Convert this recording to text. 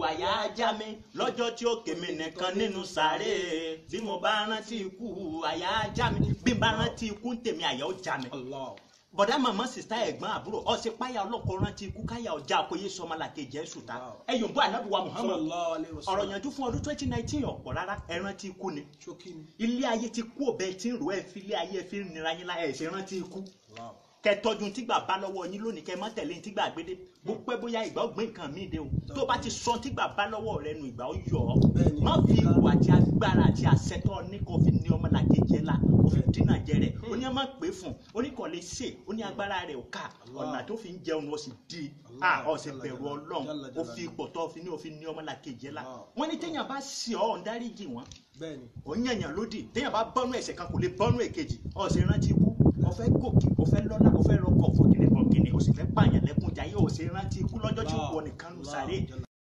àyà ajá mi lọ́jọ́ tí ó kèmí nìkan nínú sàárè bí mo bá rántí ikú àyà ajá mi bí n bá rántí ikú ń tèmi àyà ó já mi Allah. bọ̀dá màmá sista ẹ̀gbọ́n àbúrò ọ̀sẹ̀ páyà ọlọ́kọ̀ rántí ikú káyà ọjà àkóyè sọmọlàkè jẹ́ sùtá Wow. ẹ̀yọ̀ bọ́ ànábùwà Muhammad Sallallahu alaihi wasallam. ọ̀rọ̀ yanjú fún ọdún twenty nineteen ọ̀pọ̀ rárá ẹ rántí ikú ni Ṣókí ni. ilé ayé ti kú ọ̀bẹ tí ń rò ẹ̀ fi ilé ayé fi ń nira yín lá ẹ̀ ṣe rántí ikú Allah. kẹ tọ́jú tígbà bá lọ́wọ́ yín lónìí kẹ má tẹ̀lé tígbà gbédé bó pẹ́ bóyá ìgbà ó gbé nǹkan míì dé o tó bá ti sọ tígbà bá lọ́wọ́ rẹ nu ìgbà ó yọ ọ́ Bẹ́ẹ̀ni. má fi ìwà àti agbára àti àṣetọ́ ní kò fi ní ọmọlàkejì ẹ̀ la ó fi dínà jẹ rẹ̀ ó ní ẹ má pè fún ó ní kò lè ṣe ó ní agbára rẹ̀ ò ká Allah. ọ̀nà tó fi ń jẹun ó sì di Allah. a ó sì bẹ̀rù Jalla ọlọ́run jalla ó fi jalla. ipò tó fi ní ó fi ní ọmọlàkejì ẹ̀ la Allah. wọ́n ní téèyàn bá ṣì ọ́ ń dáríjì wọ́n Bẹ́ẹ̀ni. ò ń yànyàn lódì téèyàn bá bọ́nú ẹ̀ṣẹ̀ kan kò lè bọ́nú èkejì ó sì rántí ikú ó fẹ́ gòkè ó fẹ́ lọ́lá ó fẹ́ rọkọ̀ fòkìnì fòkìnì ó sì fẹ́ pààyàn lẹ́kùn jayé ó sì rántí ikú lọ́jọ́ tí ó wọ nìkan nù sáré Allah.